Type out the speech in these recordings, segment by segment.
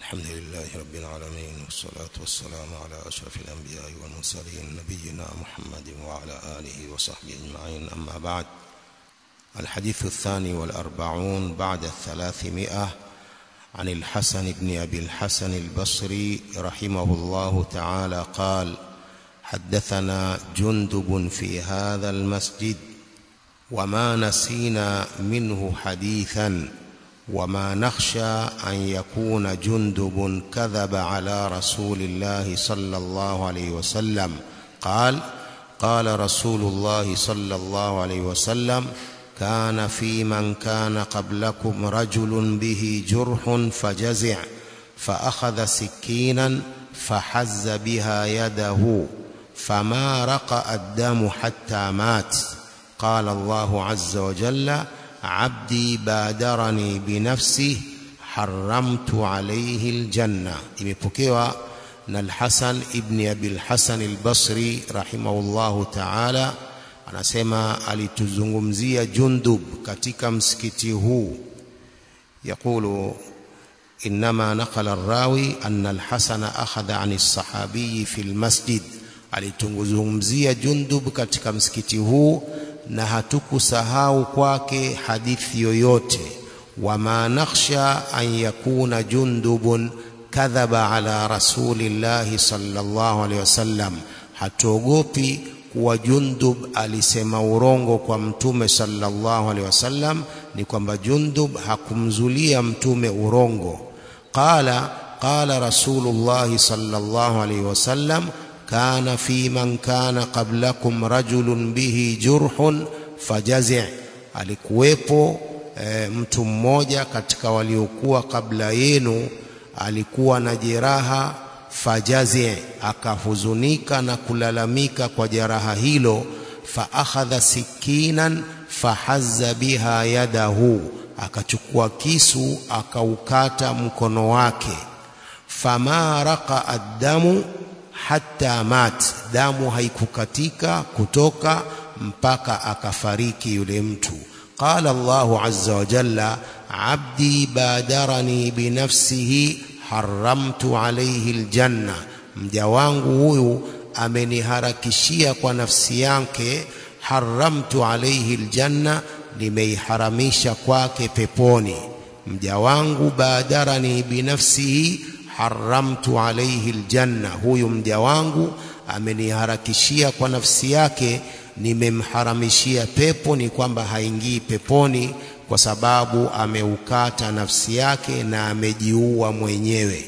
الحمد لله رب العالمين والصلاة والسلام على أشرف الأنبياء والمرسلين نبينا محمد وعلى آله وصحبه أجمعين أما بعد الحديث الثاني والأربعون بعد الثلاثمائة عن الحسن بن أبي الحسن البصري رحمه الله تعالى قال حدثنا جندب في هذا المسجد وما نسينا منه حديثا وما نخشى أن يكون جندب كذب على رسول الله صلى الله عليه وسلم قال قال رسول الله صلى الله عليه وسلم كان في من كان قبلكم رجل به جرح فجزع فأخذ سكينا فحز بها يده فما رقأ الدم حتى مات قال الله عز وجل عبدي بادرني بنفسه حرمت عليه الجنة imepokewa na al-Hasan ibn Abi al-Hasan al-Basri rahimahullahu ta'ala anasema alituzungumzia Jundub katika msikiti huu يقول إنما نقل الراوي أن الحسن أخذ عن الصحابي في المسجد alitunguzungumzia Jundub katika msikiti huu na hatukusahau kwake hadithi yoyote wama nakhsha an yakuna jundubun kadhaba ala rasulillahi sallallahu alaihi wasallam hatuogopi kuwa jundub alisema urongo kwa mtume sallallahu alaihi wasallam ni kwamba jundub hakumzulia mtume urongo qala qala rasulullahi sallallahu alaihi wasallam كان في من كان قبلكم رجل به جرح فجزع alikuwepo e, mtu mmoja katika waliokuwa kabla yenu alikuwa na jeraha fajazi akahuzunika na kulalamika kwa jeraha hilo fa akhadha sikinan fahazza biha yadahu akachukua kisu akaukata mkono wake fama raqa addamu hatta mat damu haikukatika kutoka mpaka akafariki yule mtu qala Allahu azza wa jalla abdi badarani binafsihi haramtu alayhi aljanna mja wangu huyu ameniharakishia kwa nafsi yake haramtu alayhi aljanna nimeiharamisha kwake peponi mja wangu badarani binafsihi haramtu alayhi aljanna huyu mja wangu ameniharakishia kwa nafsi yake nimemharamishia pepo ni kwamba haingii peponi kwa sababu ameukata nafsi yake na amejiua mwenyewe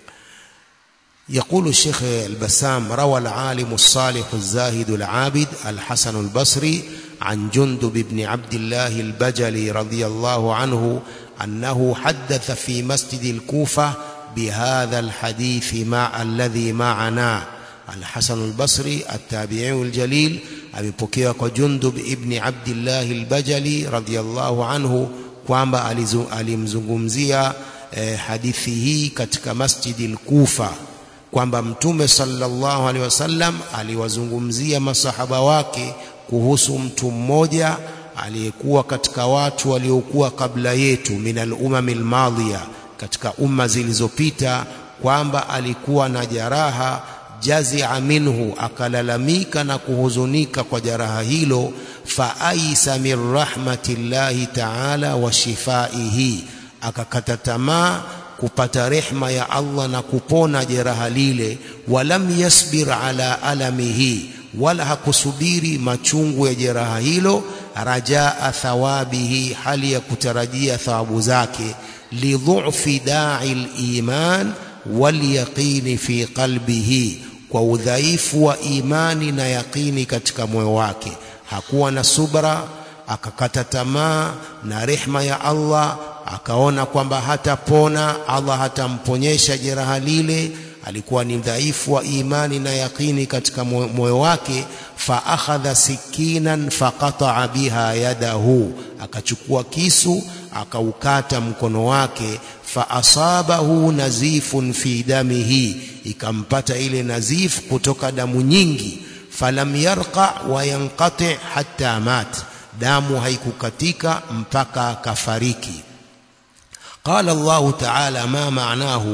يقول الشيخ البسام روى العالم الصالح الزاهد العابد الحسن البصري عن جندب بن عبد الله البجلي رضي الله عنه أنه حدث في مسجد الكوفة بهذا الحديث مع الذي معنا الحسن البصري التابعي الجليل amepokea kwa Jundub ibn Abdullah al-Bajali radhiyallahu anhu kwamba alimzungumzia eh, hadithi hii katika Masjid al-Kufa kwamba Mtume sallallahu alaihi wasallam aliwazungumzia masahaba wake kuhusu mtu mmoja aliyekuwa katika watu waliokuwa kabla yetu minal umamil madhiya katika umma zilizopita kwamba alikuwa na jaraha jazia minhu akalalamika na kuhuzunika kwa jaraha hilo faaisa min rahmatillahi taala wa shifaihi akakata tamaa kupata rehma ya Allah na kupona jeraha lile walam yasbir ala alamihi wala hakusubiri machungu ya jeraha hilo rajaa thawabihi hali ya kutarajia thawabu zake lidhufi da'i al-iman walyaqini fi qalbihi kwa udhaifu wa imani na yaqini katika moyo wake hakuwa na subra akakata tamaa na rehma ya Allah akaona kwamba hatapona Allah hatamponyesha jeraha lile alikuwa ni dhaifu wa imani na yaqini katika moyo wake fa akhadha sikinan faqata'a biha yadahu akachukua kisu akaukata mkono wake fa asabahu nazifun fi damihi ikampata ile nazif kutoka damu nyingi falam yarqa wa yanqati hatta mat damu haikukatika mpaka kafariki قال الله تعالى ما معناه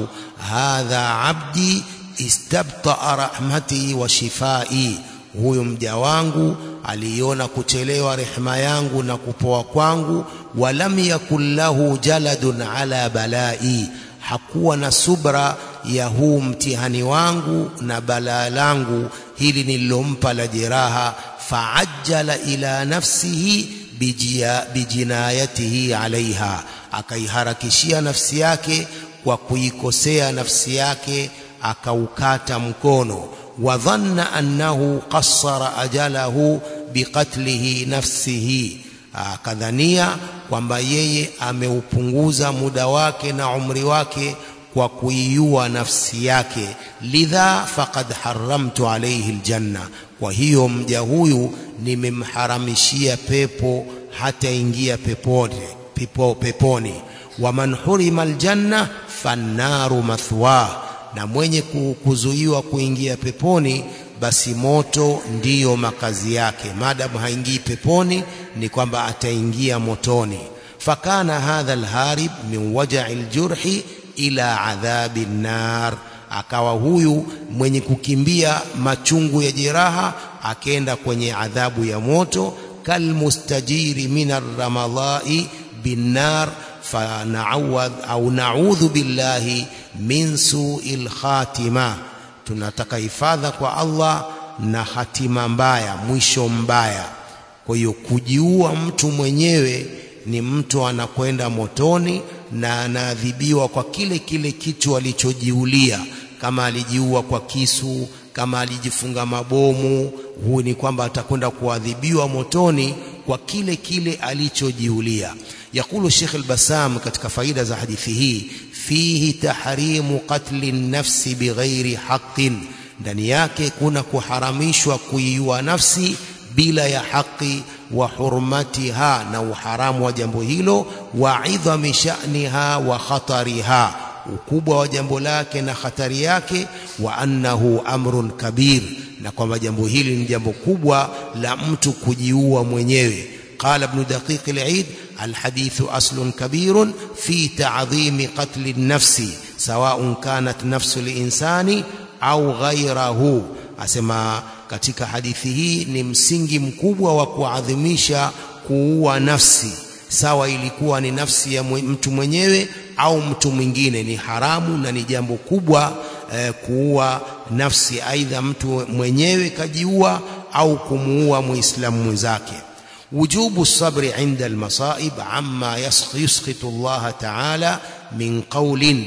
hadha abdi istabtaa rahmati wa shifai huyu mja wangu aliona kuchelewa rehema yangu na kupoa kwangu walam yakun lahu jaladun ala balai hakuwa na subra ya huu mtihani wangu na balaa langu hili nililompa la jeraha faajjala ila nafsihi bijia, bijinayatihi alaiha akaiharakishia nafsi yake kwa kuikosea nafsi yake akaukata mkono wadhanna annahu qassara ajalahu biqatlihi nafsihi akadhania kwamba yeye ameupunguza muda wake na umri wake kwa kuiua nafsi yake lidha faqad haramtu alayhi aljanna kwa hiyo mja huyu nimemharamishia pepo hataingia peponi pepo, peponi waman hurima aljanna fannaru mathwa na mwenye kuzuiwa kuingia peponi basi moto ndiyo makazi yake maadamu haingii peponi ni kwamba ataingia motoni fakana hadha alharib min waja'i aljurhi ila adhabi nar akawa huyu mwenye kukimbia machungu ya jeraha akenda kwenye adhabu ya moto kalmustajiri min arramadai binnar fanauadh au naudhu billahi min suil khatima tunataka hifadha kwa Allah na hatima mbaya mwisho mbaya kwa hiyo kujiua mtu mwenyewe ni mtu anakwenda motoni na anaadhibiwa kwa kile kile kitu alichojiulia kama alijiua kwa kisu kama alijifunga mabomu huu ni kwamba atakwenda kuadhibiwa motoni kwa kile kile alichojiulia yakulu Sheikh al-Bassam katika faida za hadithi hii fihi tahrimu qatli nafsi bighairi haqqin ndani yake kuna kuharamishwa kuiua nafsi bila ya haki wa hurmatiha na uharamu wa jambo hilo wa idhami sha'niha wa khatariha ukubwa wa jambo lake na hatari yake wa annahu amrun kabir na kwamba jambo hili ni jambo kubwa la mtu kujiua mwenyewe قال ابن دقيق العيد الحديث أصل كبير في تعظيم قتل النفس سواء كانت نفس الإنسان أو غيره أسمى katika hadithi hii ni msingi mkubwa wa kuadhimisha kuua nafsi sawa ilikuwa ni nafsi ya mtu mwenyewe au mtu mwingine ni haramu na ni jambo kubwa eh, kuua nafsi aidha mtu mwenyewe kajiua au kumuua muislamu mwenzake وجوب الصبر عند المصائب عما يسخط الله تعالى من قول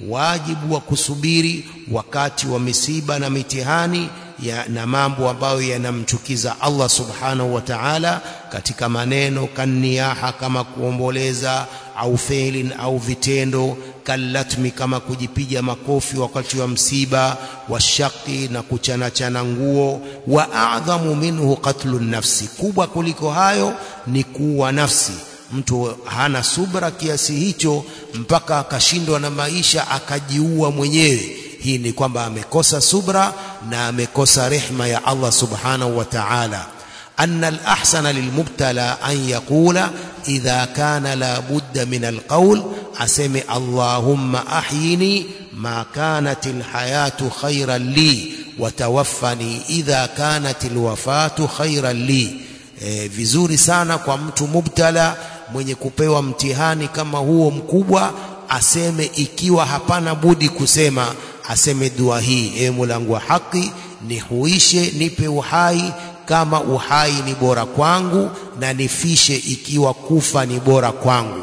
واجب وكسبيري wakati wa misiba na mitihani ya, na mambo ambayo yanamchukiza Allah subhanahu wa ta'ala katika maneno kaniyaha kama kuomboleza au feilin au vitendo kallatmi kama kujipiga makofi wakati wa msiba washaki na kuchanachana nguo wa a'dhamu minhu qatlu nafsi kubwa kuliko hayo ni kuua nafsi mtu hana subra kiasi hicho mpaka akashindwa na maisha akajiua mwenyewe hii ni kwamba amekosa subra na amekosa rehma ya Allah subhanahu wa ta'ala أن الأحسن للمبتلى أن يقول إذا كان لا بد من القول أسمع اللهم أحيني ما كانت الحياة خيرا لي وتوفني إذا كانت الوفاة خيرا لي e, vizuri sana kwa mtu mubtala mwenye kupewa mtihani kama huo mkubwa aseme ikiwa hapana budi kusema aseme dua hii e mulangu wa haki nihuishe nipe uhai kama uhai ni bora kwangu na nifishe ikiwa kufa ni bora kwangu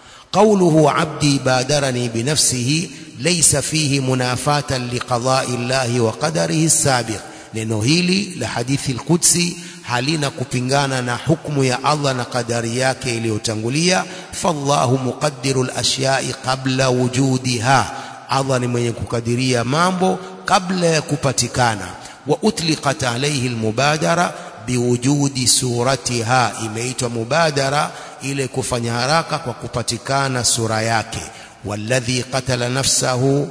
قوله عبدي بادرني بنفسه ليس فيه منافاة لقضاء الله وقدره السابق neno hili la hadithi al-Qudsi halina kupingana na hukumu ya Allah na kadari yake iliyotangulia fallahu muqaddiru al-ashyai qabla wujudiha Allah ni mwenye kukadiria mambo kabla ya kupatikana wa utliqat alayhi al-mubadara biwujudi suratiha imeitwa mubadara ile kufanya haraka kwa kupatikana sura yake walladhi qatala nafsahu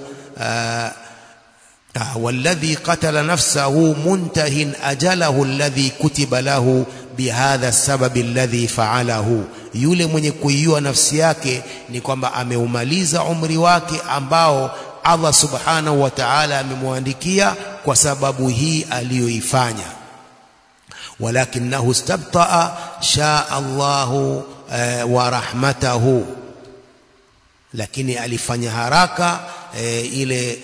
والذي قتل نفسه منتهٍ أجله الذي كتب له بهذا السبب الذي فعله yule mwenye kuiua nafsi yake ni kwamba ameumaliza umri wake ambao Allah subhanahu wa ta'ala amemwandikia kwa sababu hii aliyoifanya walakinahu istabtaa shaa Allahu e, wa rahmatahu lakini alifanya haraka e, ile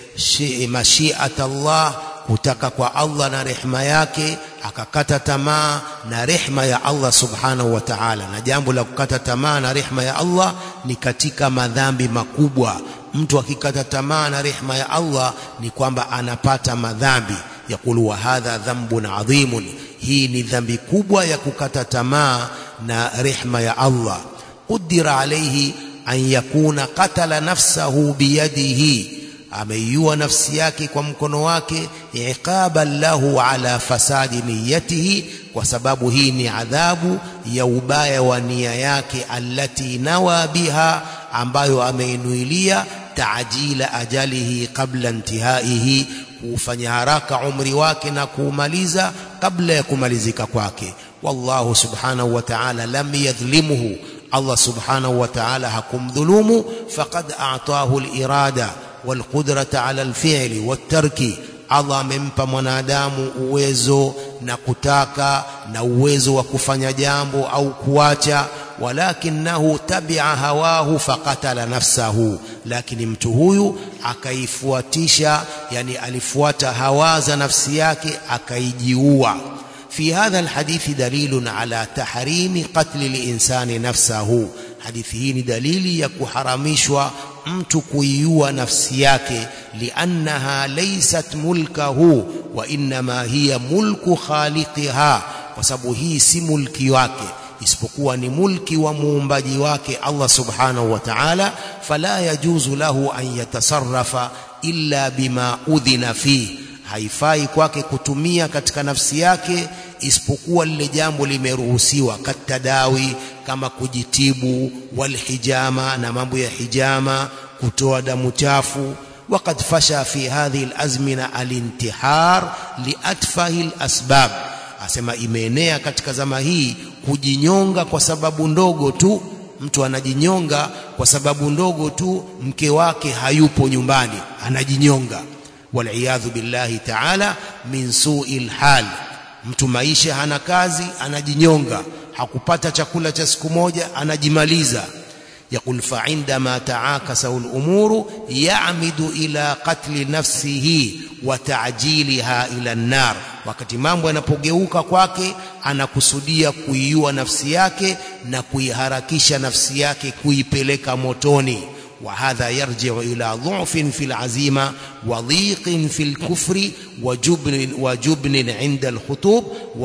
mashiat Allah kutaka kwa Allah na rehma yake akakata tamaa na rehma ya Allah subhanahu wa ta'ala na jambo la kukata tamaa na rehma ya Allah ni katika madhambi makubwa mtu akikata tamaa na rehma ya Allah ni kwamba anapata madhambi yakulu wa hadha dhanbun adhimun hii ni dhambi kubwa ya kukata tamaa na rehma ya Allah qudira alayhi an yakuna qatala nafsahu biyadihi ameiua nafsi yake kwa mkono wake iqaban lahu ala fasadi niyatihi kwa sababu hii ni adhabu ya ubaya wa nia yake allati nawa biha ambayo ameinuilia taajila ajalihi qabla intihaihi kufanya haraka umri wake na kuumaliza kabla ya kumalizika kwake wallahu subhanahu wa ta'ala lam yadhlimuhu Allah subhanahu wa ta'ala hakumdhulumu faqad a'tahu al-irada walqudrata ala alfi'li wattarki Allah amempa mwanadamu uwezo na kutaka na uwezo wa kufanya jambo au kuacha walakinahu tabia hawahu faqatala nafsahu lakini mtu huyu akaifuatisha yani alifuata hawa za nafsi yake akaijiua في هذا الحديث دليل على تحريم قتل الإنسان نفسه hadithi hii ni dalili ya kuharamishwa mtu kuiua nafsi yake liannaha laysat mulkahu wa innama hiya mulku khaliqiha kwa sababu hii si mulki wake isipokuwa ni mulki wa muumbaji wake Allah subhanahu wa ta'ala fala yajuzu lahu an yatasarrafa illa bima udhina fi haifai kwake kutumia katika nafsi yake isipokuwa lile jambo limeruhusiwa katadawi kama kujitibu walhijama na mambo ya hijama kutoa damu chafu وقد فشى في هذه الازمنه الانتحار لاتفه الاسباب asema imeenea katika zama hii kujinyonga kwa sababu ndogo tu mtu anajinyonga kwa sababu ndogo tu mke wake hayupo nyumbani anajinyonga waliyadhu billahi ta'ala min su'il hal mtu maisha hana kazi anajinyonga hakupata chakula cha siku moja anajimaliza يقول فعندما تعاكس الأمور يعمد إلى قتل نفسه وتعجيلها إلى النار wakati mambo yanapogeuka kwake anakusudia kuiua nafsi yake na kuiharakisha nafsi yake kuipeleka motoni وهذا يرجع إلى ضعف في العزيمة وضيق في الكفر وجبن, وجبن عند الخطوب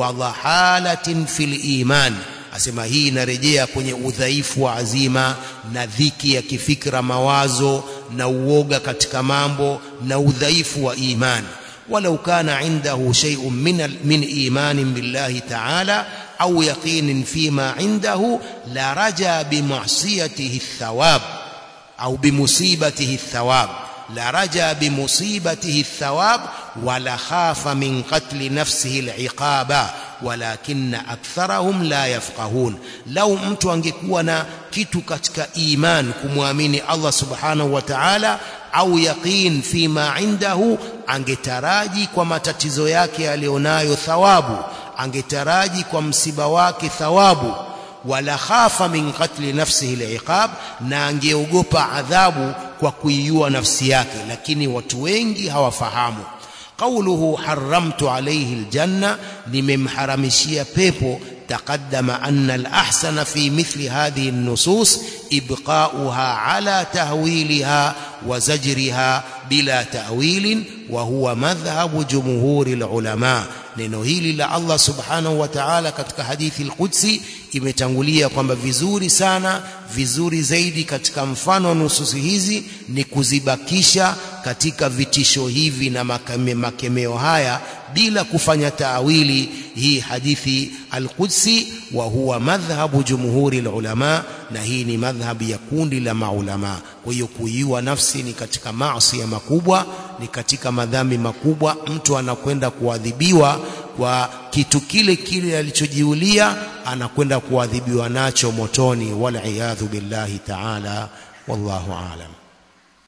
وضحالة في الإيمان asema hii inarejea kwenye udhaifu wa azima na dhiki ya kifikra mawazo na uoga katika mambo na udhaifu wa imani walau kana indahu shay'un min min imanin billahi ta'ala au yaqinin fima indahu la raja bi ma'siyatihi thawab au bimusibatihi thawab la raja bimusibatihi thawab wala khafa min qatli nafsihi al-iqaba walakinna aktharahum la yafqahun lau mtu angekuwa na kitu katika iman kumwamini Allah subhanahu wa ta'ala au yaqin fima indahu angetaraji kwa matatizo yake alionayo thawabu angetaraji kwa msiba wake thawabu wala khafa min qatli nafsihi al-iqab na angeogopa adhabu kwa kuiua nafsi yake lakini watu wengi hawafahamu قوله حرمت عليه الجنة لممحرمشية بيبو تقدم أن الأحسن في مثل هذه النصوص إبقاؤها على تهويلها وزجرها بلا تأويل وهو مذهب جمهور العلماء neno hili la Allah subhanahu wa ta'ala katika hadithi al-Qudsi imetangulia kwamba vizuri sana vizuri zaidi katika mfano wa nususi hizi ni kuzibakisha katika vitisho hivi na makame, makemeo haya bila kufanya taawili hii hadithi al-Qudsi wa huwa madhhabu jumhuri ulama na hii ni madhhabu ya kundi la maulama kwa hiyo kuiua nafsi ni katika maasi ya makubwa ni katika madhambi makubwa mtu anakwenda kuadhibiwa kwa kitu kile kile alichojiulia anakwenda kuadhibiwa nacho motoni wal iyadhu billahi ta'ala wallahu aalam